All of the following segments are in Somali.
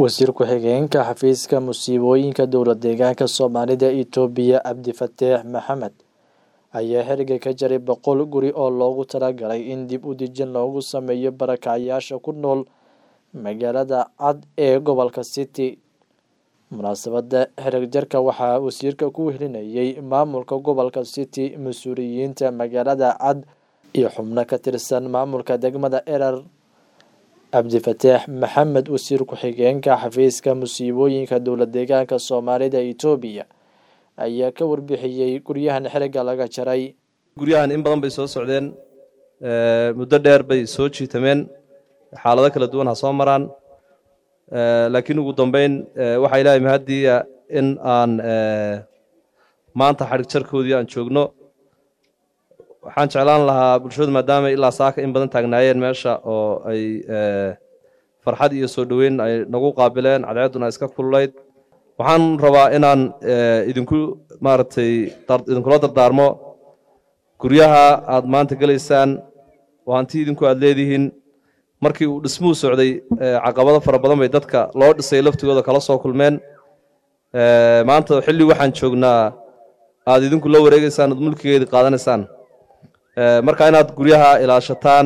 wasiir ku-xigeenka xafiiska musiibooyinka dowlad deegaanka soomaalida itoobiya cabdifateex maxamed ayaa xiriga ka jaray boqol guri oo loogu talagalay in dib u dejin loogu sameeyo barakacyaasha ku nool magaalada cad ee gobolka city munaasabada xereg jarka waxaa wasiirka ku wehelinayay maamulka gobolka city mas-uuliyiinta magaalada cad iyo xubno ka tirsan maamulka degmada erer cabdifateex maxamed wasiir ku-xigeenka xafiiska musiibooyinka dowlad deegaanka soomaalida itoobiya ayaa ka warbixiyey guryahan xeriga laga jaray guryahan in badan bay soo socdeen muddo dheer bay soo jiitameen xaalado kala duwan ha soo maraan laakiin ugu dambeyn waxaa ilaahay mahaddiiya in aan maanta xadhig jarkoodii aan joogno waxaan jeclaan lahaa bulshadu maadaama ilaa saaka in badan taagnaayeen meesha oo ay farxad iyo soo dhoweyn ay nagu qaabileen cadceedduna iska kululayd waxaan rabaa inaan idinku maaragtay idinkula dardaarmo guryaha aad maanta gelaysaan oo hanti idinku aad leedihiin markii uu dhismuhu socday caqabado fara badan bay dadka loo dhisay laftigooda kala soo kulmeen maanta xilli waxaan joognaa aad idinku la wareegeysaan oad mulkigeedii qaadanaysaan marka inaad guryaha ilaashataan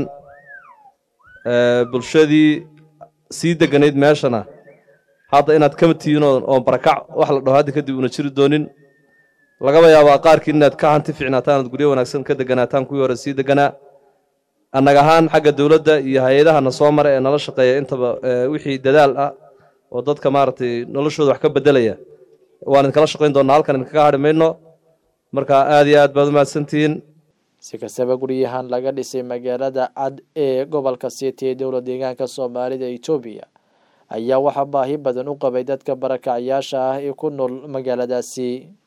bulshadii sii deganayd meeshana hadda inaad kama tihiin oo barakac wax la dhaho hadda kadib una jiri doonin lagaba yaabaa qaarkiin inaad ka hanti ficnaataan oad guryo wanaagsan ka deganaataan kuwii hore sii deganaa annaga ahaan xagga dowladda iyo hay-adaha na soo mara ee nala shaqeeya intaba wixii dadaal ah oo dadka maaragtay noloshooda wax ka bedelaya waan idinkala shaqayn doonaa halkan idinkaga hadhi mayno marka aad iyo aad baad umahadsantihiin si kastaba guryahan laga dhisay magaalada cad ee gobolka city ee dowlad deegaanka soomaalida itoobiya ayaa waxaa baahi badan u qabay dadka barakacyaasha ah ee ku nool magaaladaasi